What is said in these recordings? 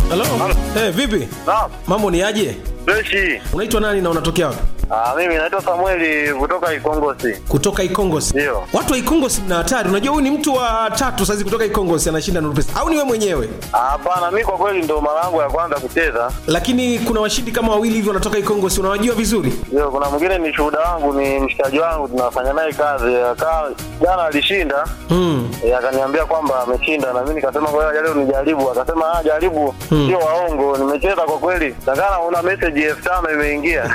Halo. Eh, vipi? Naam. Mambo ni aje? Freshi. Unaitwa nani na unatokea wapi? Ah, mimi naitwa Samueli kutoka Ikongosi. Kutoka Ikongosi. Ndio. Watu wa Ikongosi mna hatari. Unajua huyu ni mtu wa tatu saizi kutoka Ikongosi anashinda Nuru Pesa. Au ni wewe mwenyewe? Ah, Hapana, mimi kwa kweli ndo mara yangu ya kwanza kucheza. Lakini kuna washindi kama wawili hivi wanatoka Ikongosi. Unawajua vizuri? Ndio, kuna mwingine ni shuhuda wangu, ni mshikaji wangu, tunafanya naye kazi. Akaa jana alishinda, Mm. eh, akaniambia kwamba ameshinda, na mimi nikasema kwa hiyo leo nijaribu. Akasema ah, jaribu, sio waongo. Nimecheza kwa kweli, takana una message elfu tano imeingia.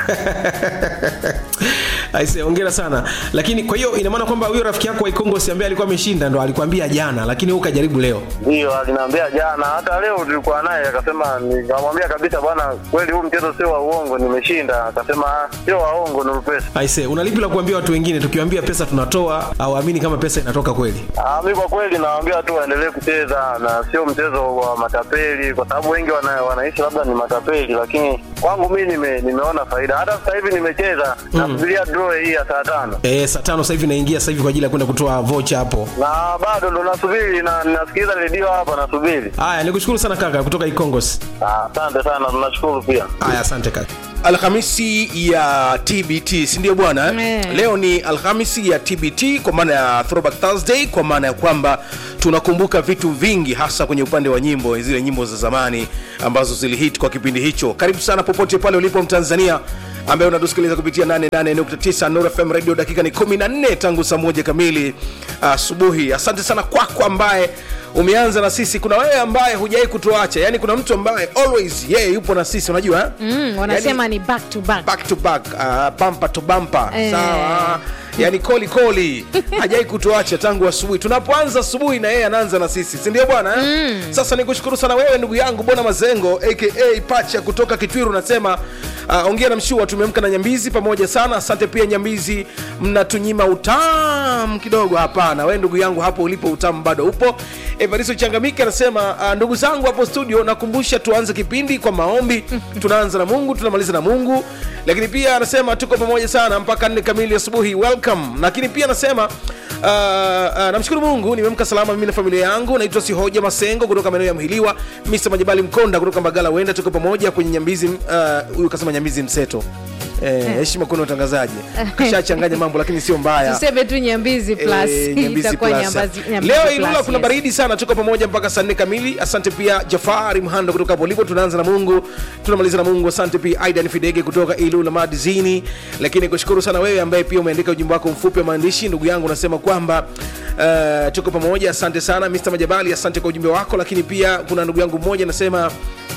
Aise, hongera sana. Lakini kwa hiyo ina maana kwamba huyo rafiki yako wa Ikongosi ambaye alikuwa ameshinda ndo alikwambia jana, lakini wewe ukajaribu leo. Ndio, aliniambia jana, hata leo tulikuwa naye, akasema, nikamwambia kabisa, bwana, kweli huu mchezo sio wa uongo, nimeshinda. Akasema ah, sio waongo, Nuru Pesa. Aise, una lipi la kuambia watu wengine tukiwaambia pesa tunatoa au amini kama pesa inatoka kweli? Ah, mi kwa kweli nawaambia tu waendelee kucheza na sio mchezo wa matapeli, kwa sababu wengi wana, wanaishi labda ni matapeli, lakini kwangu mi nime, nimeona faida. Hata sasa hivi nimecheza nasubiria draw hii ya saa tano Eh, saa tano sasa hivi naingia sasa hivi kwa ajili ya kwenda kutoa vocha hapo. na bado ndo nasubiri na nasikiliza redio hapa nasubiri. Haya, nikushukuru sana kaka kutoka Ikongosi. Ah, Asante sana, tunashukuru pia. Haya, asante kaka. alhamisi ya tbt sindio bwana Eh. leo ni alhamisi ya tbt kwa maana ya throwback thursday kwa maana ya kwamba tunakumbuka vitu vingi hasa kwenye upande wa nyimbo zile nyimbo za zamani ambazo zilihit kwa kipindi hicho karibu sana popote pale ulipo mtanzania ambaye unatusikiliza kupitia 88.9 Nuru FM radio dakika ni 14 tangu saa moja kamili asubuhi asante sana kwako ambaye umeanza na sisi kuna wewe ambaye hujawai kutuacha yani kuna mtu ambaye always yeye yupo na sisi unajua eh? mm, wanasema ni back to back back to back uh, bumper to bumper Eh. sawa yani koli koli hajai kutuacha tangu asubuhi tunapoanza asubuhi na yeye anaanza na sisi sindio bwana eh? sasa nikushukuru sana wewe ndugu yangu bona mazengo aka pacha kutoka kitwiru unasema uh, ongea na mshua tumemka na nyambizi pamoja sana asante pia nyambizi mnatunyima utamu kidogo hapana we ndugu yangu hapo ulipo utamu bado upo evaristo changamike anasema uh, ndugu zangu hapo studio nakumbusha tuanze kipindi kwa maombi tunaanza na mungu tunamaliza na mungu lakini pia anasema tuko pamoja sana mpaka nne kamili asubuhi welcome lakini pia anasema Uh, uh, namshukuru mungu nimeamka salama mimi na familia yangu naitwa sihoja masengo kutoka maeneo ya mhiliwa mr majabali mkonda kutoka mbagala wenda tuko pamoja kwenye nyambizi uh, huyu kasema nyambizi mseto Eh, heshima kuna utangazaji kashachanganya mambo lakini sio mbaya tuseme tu nyambizi plus Eh, Nyambizi itakuwa Plus. Nyambazi- Nyambizi leo plus, ilula kuna yes. baridi sana tuko pamoja mpaka saa nne kamili asante pia jafari mhando kutoka hapo ulipo tunaanza na mungu tunamaliza na mungu asante pia aidan fidege kutoka ilula madizini lakini kushukuru sana wewe ambaye pia umeandika ujumbe wako mfupi wa maandishi ndugu yangu unasema kwamba uh, tuko pamoja asante sana mr majabali asante kwa ujumbe wako lakini pia kuna ndugu yangu mmoja anasema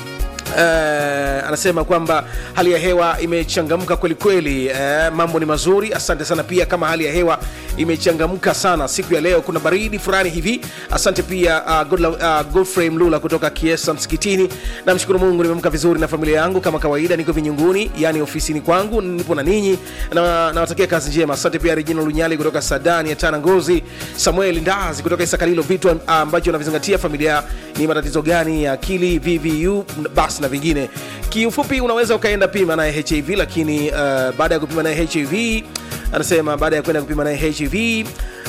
Uh, anasema kwamba hali ya hewa imechangamka kwelikweli uh, mambo ni mazuri asante sana pia kama hali ya hewa imechangamka sana siku ya leo kuna baridi fulani hivi asante pia uh, Godla, uh, godfrey mlula kutoka kiesa msikitini namshukuru mungu nimeamka vizuri na familia yangu kama kawaida niko vinyunguni yani ofisini kwangu nipo na ninyi na nawatakia kazi njema asante pia regina lunyali kutoka sadani ya tana ngozi samuel ndazi kutoka isakalilo vitu uh, ambacho navizingatia familia ni matatizo gani ya akili vvu basi na vingine kiufupi unaweza ukaenda pima naye hiv lakini uh, baada ya kupima naye hiv anasema baada ya kwenda kupima naye hiv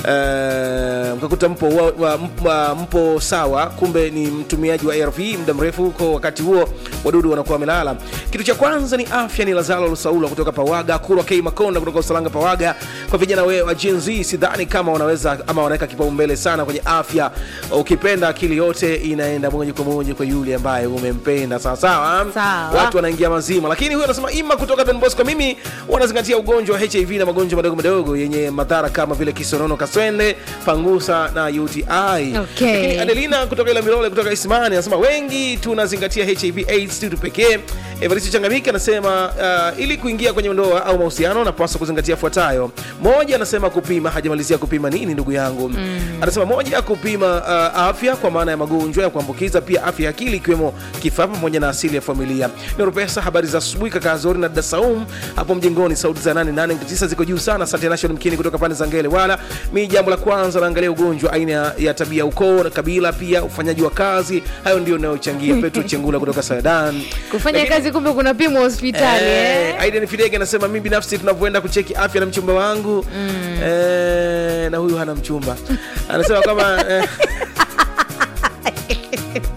Uh, mkakuta mpo, wa, wa, mpo, mpo sawa kumbe ni mtumiaji wa arv muda mrefu huko wakati huo wadudu wanakuwa wamelala kitu cha kwanza ni afya ni lazalo lusaula kutoka pawaga kurwa k makonda kutoka usalanga pawaga kwa vijana we wa Gen Z sidhani kama wanaweza ama wanaweka kipaumbele sana kwenye afya ukipenda akili yote inaenda moja kwa moja kwa yule ambaye umempenda sawasawa Sawa. watu wanaingia mazima lakini huyo anasema ima kutoka Don Bosco mimi wanazingatia ugonjwa wa hiv na magonjwa madogo madogo yenye madhara kama vile kisonono kaswende pangusa na uti Okay. Lakini adelina kutoka ila milole kutoka ismani anasema wengi tunazingatia hiv aids tu pekee evaristo changamiki anasema uh, ili kuingia kwenye ndoa au mahusiano napaswa kuzingatia fuatayo moja anasema kupima hajamalizia kupima nini ndugu yangu mm. anasema moja kupima uh, afya kwa maana ya magonjwa ya kuambukiza pia afya ya akili ikiwemo kifaa pamoja na asili ya familia neuropesa habari za asubuhi kaka zori na dada saum hapo mjengoni sauti za 889 ziko juu sana asante national mkini kutoka pande za ngele wala mi jambo la kwanza naangalia ugonjwa aina ya- ya tabia ukoo na kabila pia ufanyaji wa kazi hayo ndio inayochangia petro chengula kutoka sadan kufanya Lakini- kazi kumbe kuna pimwa hospitali Eh, eh? Aiden Fidege anasema mi binafsi tunavyoenda kucheki afya na mchumba wangu mm. eh, na huyu hana mchumba anasema kama eh,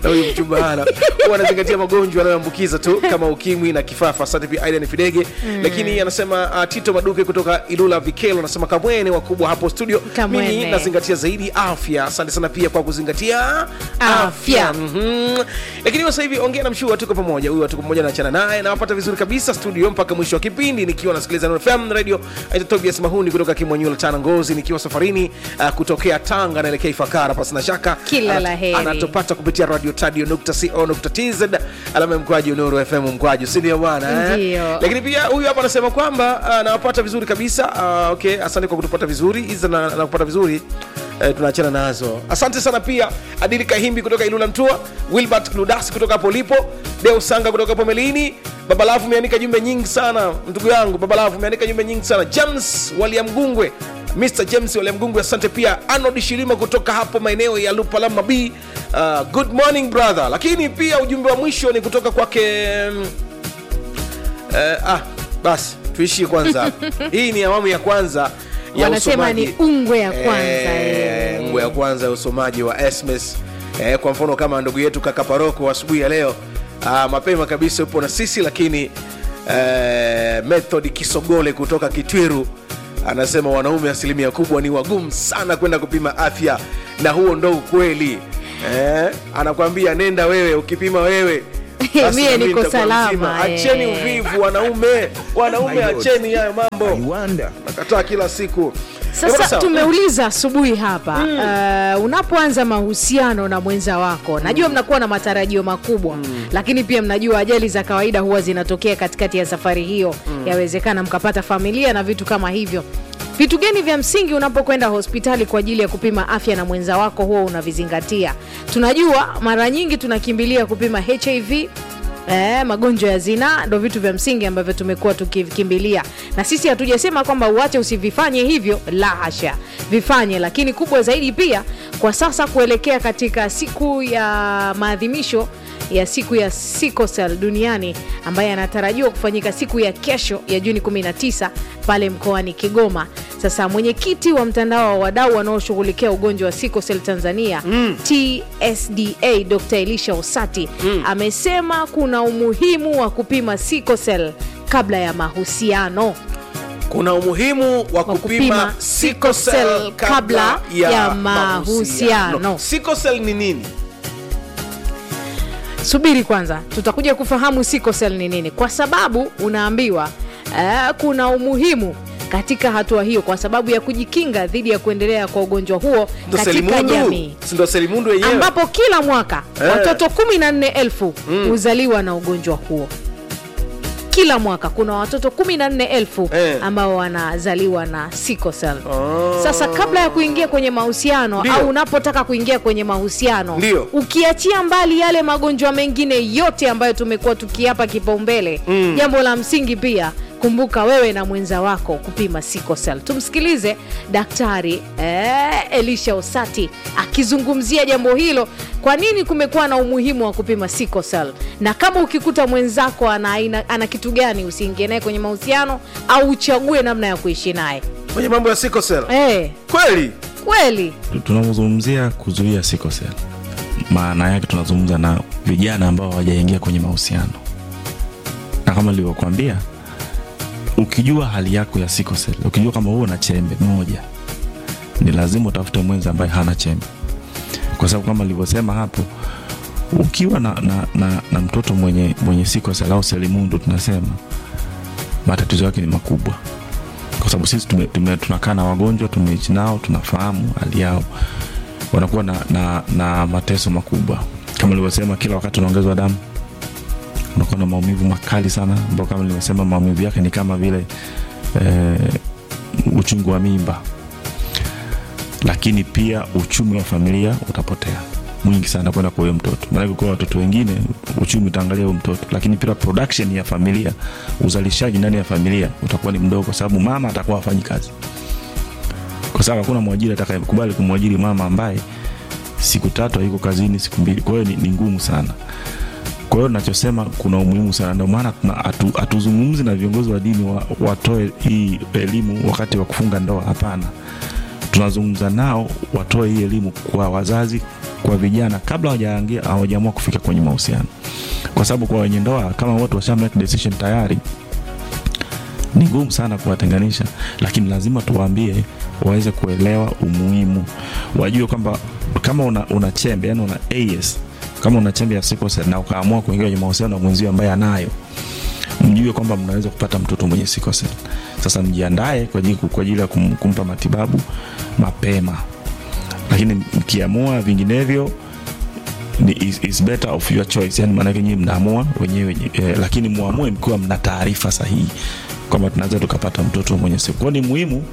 na huyu mchumba hana huwa anazingatia magonjwa yanayoambukiza tu kama ukimwi na kifafa asante pia aidan fidege lakini anasema uh, tito maduke kutoka ilula vikelo anasema kamwene wakubwa hapo studio Kamwene. mimi nazingatia zaidi afya asante sana pia kwa kuzingatia Afya. Mhm. lakini sasa hivi ongea na mshua tuko pamoja huyu tuko pamoja naachana naye nawapata vizuri kabisa studio mpaka mwisho wa kipindi nikiwa nasikiliza Nuru fm radio aita tobias mahuni kutoka kimwanyula tana ngozi nikiwa safarini uh, kutokea tanga naelekea ifakara pasina shaka Kila Anat- la heri. anatupata kupitia radio tadio nukta co nukta tz alama ya mkwaju nuru fm mkwaju sindio bwana eh? Ndio. lakini pia huyu hapa anasema kwamba uh, nawapata vizuri kabisa uh, okay asante kwa kutupata vizuri hizi na, na kupata vizuri Eh, tunaachana nazo asante sana pia adili kahimbi kutoka ilula mtua wilbert ludas kutoka hapo lipo deo sanga kutoka hapo melini babalafu umeandika jumbe nyingi sana ndugu yangu babalafu umeandika jumbe nyingi sana james waliamgungwe mr james waliamgungwe asante pia arnold shilima kutoka hapo maeneo ya lupalama b uh, good morning brother lakini pia ujumbe wa mwisho ni kutoka kwake mm, Eh, ah, basi tuishie kwanza hapa. hii ni awamu ya kwanza ya Wanasema usomaji. ni ungwe ya kwanza, Eh, eh. ungwe ya kwanza ya usomaji wa sms eh, kwa mfano kama ndugu yetu kaka paroko asubuhi ya leo ah, mapema kabisa upo na sisi lakini eh, method kisogole kutoka kitwiru anasema wanaume asilimia kubwa ni wagumu sana kwenda kupima afya na huo ndo ukweli eh, anakwambia nenda wewe ukipima wewe basi Mie na mimi niko nitakuwa salama, mzima. eh. acheni uvivu wanaume wanaume acheni hayo mambo nakataa kila siku Eh, bwana, sasa sawa. tumeuliza asubuhi hapa uh, unapoanza mahusiano na mwenza wako najua mnakuwa na matarajio makubwa lakini pia mnajua ajali za kawaida huwa zinatokea katikati ya safari hiyo yawezekana mkapata familia na vitu kama hivyo vitu gani vya msingi unapokwenda hospitali kwa ajili ya kupima afya na mwenza wako huwa unavizingatia tunajua mara nyingi tunakimbilia kupima hiv Eh, magonjwa ya zinaa ndo vitu vya msingi ambavyo tumekuwa tukivikimbilia na sisi hatujasema kwamba uache usivifanye hivyo la hasha vifanye lakini kubwa zaidi pia kwa sasa kuelekea katika siku ya maadhimisho ya siku ya sikosel duniani ambaye anatarajiwa kufanyika siku ya kesho ya juni 19 pale mkoani kigoma sasa mwenyekiti wa mtandao wa wadau wanaoshughulikia ugonjwa wa sikosel tanzania mm. tsda dr elisha osati mm. amesema kuna umuhimu wa kupima sikosel kabla ya mahusiano kuna umuhimu wa kupima kupima sickle sickle cell cell kabla ya, ya mahusiano mahusiano. sickle cell ni nini subiri kwanza tutakuja kufahamu sikosel ni nini kwa sababu unaambiwa uh, kuna umuhimu katika hatua hiyo kwa sababu ya kujikinga dhidi ya kuendelea kwa ugonjwa huo ndo katika selimundu jamii Si ndo selimundu wenyewe ambapo kila mwaka Eh. watoto 14,000 huzaliwa na ugonjwa huo kila mwaka kuna watoto 14,000 Eh. ambao wanazaliwa na sickle cell. Oh. Sasa kabla ya kuingia kwenye mahusiano Ndio. au unapotaka kuingia kwenye mahusiano Ndio. ukiachia mbali yale magonjwa mengine yote ambayo tumekuwa tukiapa kipaumbele Mm. jambo la msingi pia kumbuka wewe na mwenza wako kupima sickle cell. Tumsikilize Daktari eh, Elisha Osati akizungumzia jambo hilo, kwa nini kumekuwa na umuhimu wa kupima sickle cell, na kama ukikuta mwenzako ana, aina- ana kitu gani, usiingie naye kwenye mahusiano au uchague namna ya kuishi naye. kwenye mambo ya sickle cell Eh, kweli kweli tunapozungumzia kuzuia sikosel maana yake tunazungumza na vijana ambao hawajaingia kwenye mahusiano na kama nilivyokuambia ukijua hali yako ya sikosel ukijua kama huo na chembe moja ni lazima utafute mwenza ambaye hana chembe kwa sababu kama nilivyosema hapo ukiwa na, na, na, na mtoto mwenye, mwenye sikosel au selimundu tunasema matatizo yake ni makubwa kwa sababu sisi tume, tume, tunakaa na wagonjwa tumeishi nao tunafahamu hali yao wanakuwa na, na, na mateso makubwa kama nilivyosema kila wakati unaongezwa damu unakuwa na maumivu makali sana ambao kama nilivyosema maumivu yake ni kama vile eh, uchungu wa mimba lakini pia uchumi wa familia utapotea mwingi sana kwenda kwa huyo mtoto maanake kwa watoto wengine uchumi utaangalia huyo mtoto lakini pia production ya familia uzalishaji ndani ya familia utakuwa ni mdogo kwa sababu mama atakuwa afanyi kazi kwa sababu hakuna mwajiri atakayekubali kumwajiri mama ambaye siku tatu haiko kazini siku mbili kwa hiyo ni, ni ngumu sana kwa hiyo nachosema kuna umuhimu sana ndio maana tuna- hatu- hatuzungumzi na viongozi wa dini wa, watoe hii elimu wakati wa kufunga ndoa hapana tunazungumza nao watoe hii elimu kwa wazazi kwa vijana kabla hawajaingia hawajaamua kufika kwenye mahusiano kwa sababu kwa wenye ndoa kama watu washa make decision tayari ni ngumu sana kuwatenganisha lakini lazima tuwaambie waweze kuelewa umuhimu wajue kwamba kama una, una chembe yani una AS kama una chembe ya sickle cell na ukaamua kuingia kwenye mahusiano na mwenzio ambaye anayo mjue kwamba mnaweza kupata mtoto mwenye sickle cell sasa mjiandae kwa ajili, kwa ajili ya kum, kumpa matibabu mapema lakini mkiamua vinginevyo ni is, is better of your choice yani maanake nyinyi mnaamua wenyewe eh, lakini muamue mkiwa mna taarifa sahihi kwamba tunaweza tukapata mtoto mwenye siku kwao ni muhimu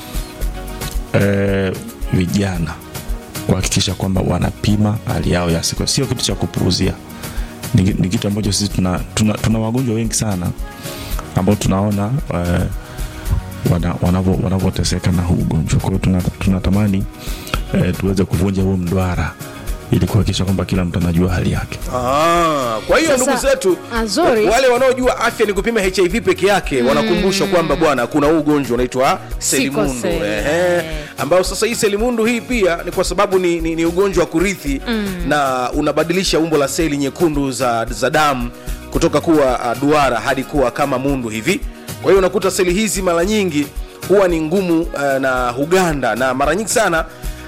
eh, vijana kuhakikisha kwamba wanapima hali yao ya siku sio kitu cha kupuuzia ni, ni kitu ambacho sisi tuna, tuna, tuna wagonjwa wengi sana ambao tunaona eh, wana- wanavyo- wanavyoteseka na huu ugonjwa kwa hiyo tuna- tunatamani eh, tuweze kuvunja huo mdwara ili kuhakikisha kwamba kila mtu anajua hali yake Ah, kwa hiyo Sasa, ndugu zetu Azori- wale wanaojua afya ni kupima hiv peke yake wanakumbushwa kwamba bwana kuna huu ugonjwa unaitwa selimundu Sickle cell. Ehe. ambao sasa hii selimundu hii pia ni kwa sababu ni, ni, ni ugonjwa wa kurithi na unabadilisha umbo la seli nyekundu za, za damu kutoka kuwa uh, duara hadi kuwa kama mundu hivi kwa hiyo unakuta seli hizi mara nyingi huwa ni ngumu uh, na huganda na mara nyingi sana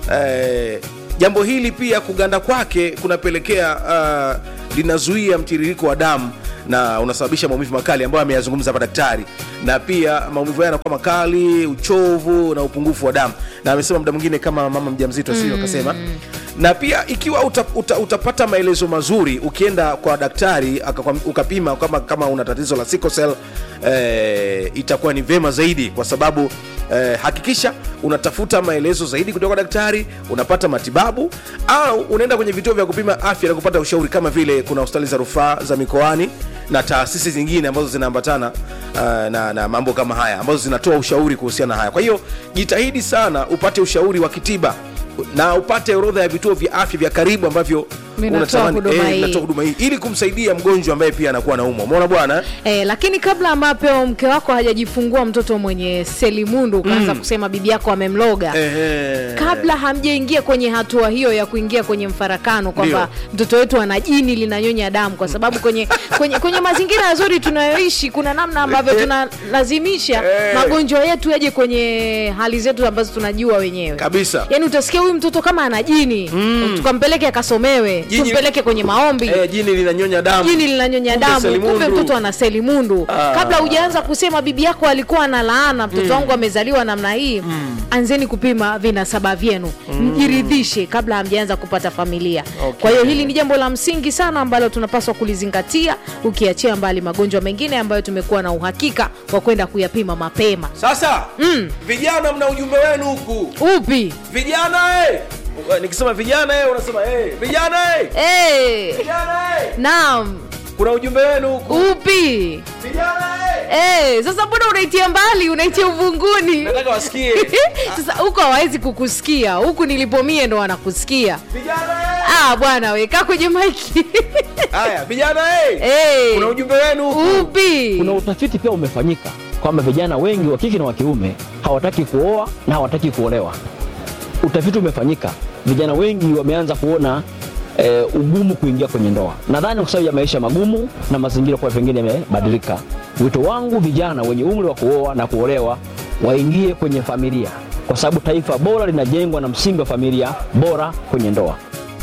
uh, jambo hili pia kuganda kwake kunapelekea uh, linazuia mtiririko wa damu na unasababisha maumivu makali ambayo ameyazungumza hapa daktari na pia maumivu haya yanakuwa makali uchovu na upungufu wa damu na amesema muda mwingine kama mama mjamzito sio akasema na pia ikiwa uta, uta, utapata maelezo mazuri ukienda kwa daktari akakwam- ukapima kama, kama una tatizo la sickle cell eh, itakuwa ni vema zaidi kwa sababu eh, hakikisha unatafuta maelezo zaidi kutoka kwa daktari unapata matibabu au unaenda kwenye vituo vya kupima afya na kupata ushauri kama vile kuna hospitali za rufaa za mikoani na taasisi zingine ambazo zinaambatana uh, na, na mambo kama haya ambazo zinatoa ushauri kuhusiana na haya kwa hiyo jitahidi sana upate ushauri wa kitiba na upate orodha ya vituo vya afya vya karibu ambavyo Vinatoa unatamani- huduma eh, hii. vinatoa huduma hii ili kumsaidia mgonjwa ambaye pia anakuwa naumwa umeona bwana eh? E, lakini kabla ambapo mke wako hajajifungua mtoto mwenye selimundu ukaanza kusema bibi yako amemloga Ehe. kabla hamjaingia kwenye hatua hiyo ya kuingia kwenye mfarakano kwamba Ndio. mtoto wetu ana jini linanyonya damu kwa sababu kwenye, kwenye, kwenye mazingira yazuri tunayoishi kuna namna ambavyo tunalazimisha Eh. magonjwa yetu yaje kwenye hali zetu ambazo tunajua wenyewe kabisa yaani utasikia huyu mtoto kama ana jini tukampeleke akasomewe Jini- tumpeleke kwenye maombi eh, jini linanyonya damu jini linanyonya Kumbe damu selimundu. kumbe mtoto ana selimundu Ah. kabla hujaanza kusema bibi yako alikuwa na laana mtoto wangu amezaliwa namna hii anzeni kupima vinasaba vyenu mjiridhishe kabla hamjaanza kupata familia Okay. kwa hiyo hili ni jambo la msingi sana ambalo tunapaswa kulizingatia ukiachia mbali magonjwa mengine ambayo tumekuwa na uhakika wa kwenda kuyapima mapema sasa vijana mna ujumbe wenu huku upi vijana eh! Uh, nikisema vijana eh, unasema eh, vijana eh! hey. vijana eh! naam kuna ujumbe wenu huku upi vijana eh! hey. sasa mbona unaitia mbali unaitia uvunguni nataka wasikie sasa huko hawawezi kukusikia huku nilipomie ndo wanakusikia vijana eh! ah bwana weka kwenye maiki haya vijana eh! hey. kuna ujumbe wenu huku upi Kuna utafiti pia umefanyika kwamba vijana wengi wa kike na wa kiume hawataki kuoa na hawataki kuolewa. Utafiti umefanyika, vijana wengi wameanza kuona e, ugumu kuingia kwenye ndoa. Nadhani kwa sababu ya maisha magumu na mazingira kwa pengine yamebadilika. Wito wangu vijana wenye umri wa kuoa na kuolewa waingie kwenye familia, kwa sababu taifa bora linajengwa na msingi wa familia bora kwenye ndoa.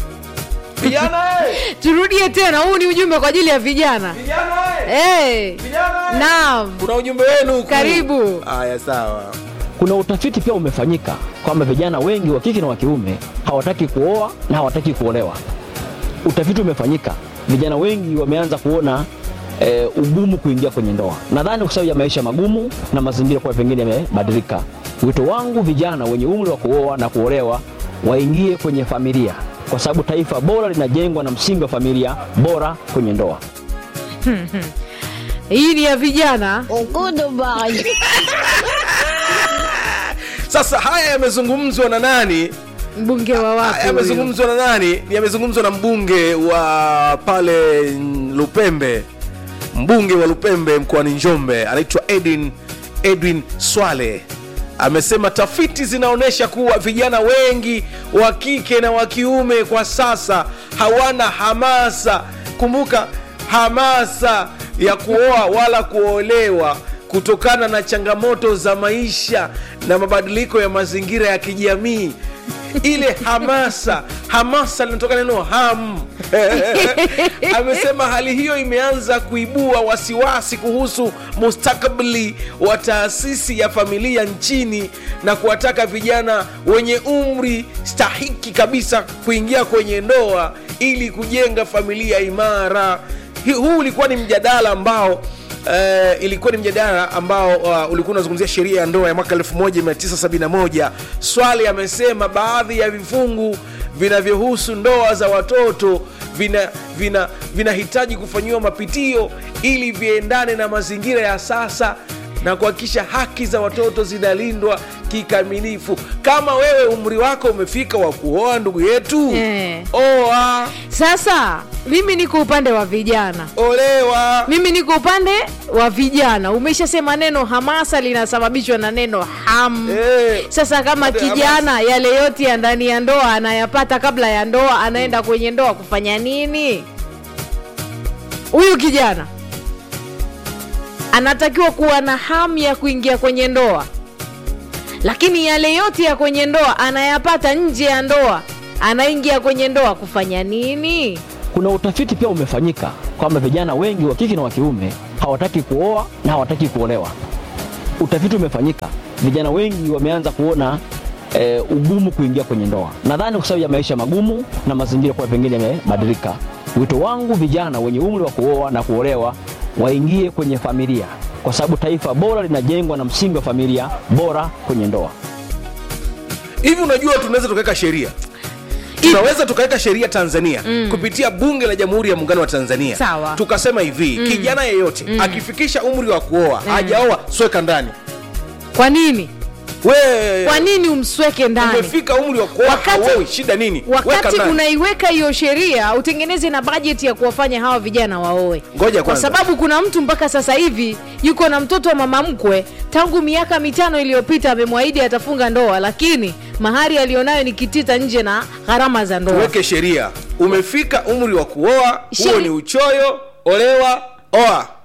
vijana eh! turudie tena huu ni ujumbe kwa ajili ya vijana vijana eh! hey. vijana eh! naam kuna ujumbe wenu huku Karibu. haya sawa Kuna utafiti pia umefanyika kwamba vijana wengi wa kike na wa kiume hawataki kuoa na hawataki kuolewa. Utafiti umefanyika, vijana wengi wameanza kuona e, ugumu kuingia kwenye ndoa. Nadhani kwa sababu ya maisha magumu na mazingira kwa pengine yamebadilika. Wito wangu vijana wenye umri wa kuoa na kuolewa waingie kwenye familia, kwa sababu taifa bora linajengwa na msingi wa familia bora kwenye ndoa. hii ni ya vijana sasa haya yamezungumzwa na nani mbunge wa Haya wapi huyu? yamezungumzwa na nani yamezungumzwa na mbunge wa pale lupembe mbunge wa lupembe mkoani njombe anaitwa edwin edwin swale amesema tafiti zinaonyesha kuwa vijana wengi wa kike na wa kiume kwa sasa hawana hamasa kumbuka hamasa ya kuoa wala kuolewa kutokana na changamoto za maisha na mabadiliko ya mazingira ya kijamii ile hamasa hamasa linatoka neno ham amesema hali hiyo imeanza kuibua wasiwasi kuhusu mustakabali wa taasisi ya familia nchini na kuwataka vijana wenye umri stahiki kabisa kuingia kwenye ndoa ili kujenga familia imara Hi- huu ulikuwa ni mjadala ambao Uh, ilikuwa ni mjadala ambao uh, ulikuwa unazungumzia sheria ya ndoa ya mwaka 1971 swali amesema baadhi ya vifungu vinavyohusu ndoa za watoto vina vina vinahitaji kufanyiwa mapitio ili viendane na mazingira ya sasa na kuhakikisha haki za watoto zinalindwa kikamilifu kama wewe umri wako umefika wa kuoa ndugu yetu Eh. oa sasa mimi niko upande wa vijana olewa mimi niko upande wa vijana umeshasema neno hamasa linasababishwa na neno ham Eh. sasa kama Upande kijana yale yote ya ndani ya ndoa anayapata kabla ya ndoa anaenda kwenye ndoa kufanya nini huyu kijana anatakiwa kuwa na hamu ya kuingia kwenye ndoa lakini yale yote ya kwenye ndoa anayapata nje ya ndoa anaingia kwenye ndoa kufanya nini kuna utafiti pia umefanyika kwamba vijana wengi wa kike na wa kiume hawataki kuoa na hawataki kuolewa. Utafiti umefanyika, vijana wengi wameanza kuona e, ugumu kuingia kwenye ndoa, nadhani kwa sababu ya maisha magumu na mazingira kwa pengine yamebadilika. Wito wangu vijana wenye umri wa kuoa na kuolewa waingie kwenye familia, kwa sababu taifa bora linajengwa na msingi wa familia bora kwenye ndoa. hivi unajua tunaweza tukaweka sheria tunaweza tukaweka sheria tanzania mm. kupitia bunge la jamhuri ya muungano wa tanzania Sawa. tukasema hivi mm. kijana yeyote mm. akifikisha umri wa kuoa mm. hajaoa sweka ndani kwa nini we kwa nini umsweke ndani umefika umri wa kuoa Wakati- hauowi shida nini Weka wakati ndani. unaiweka hiyo sheria utengeneze na bajeti ya kuwafanya hawa vijana waoe Ngoja kwa kwanza. sababu kuna mtu mpaka sasa hivi yuko na mtoto wa mama mkwe tangu miaka mitano iliyopita amemwahidi atafunga ndoa lakini mahari aliyonayo ni kitita nje na gharama za ndoa tuweke sheria umefika umri wa kuoa huo Sheri- ni uchoyo olewa oa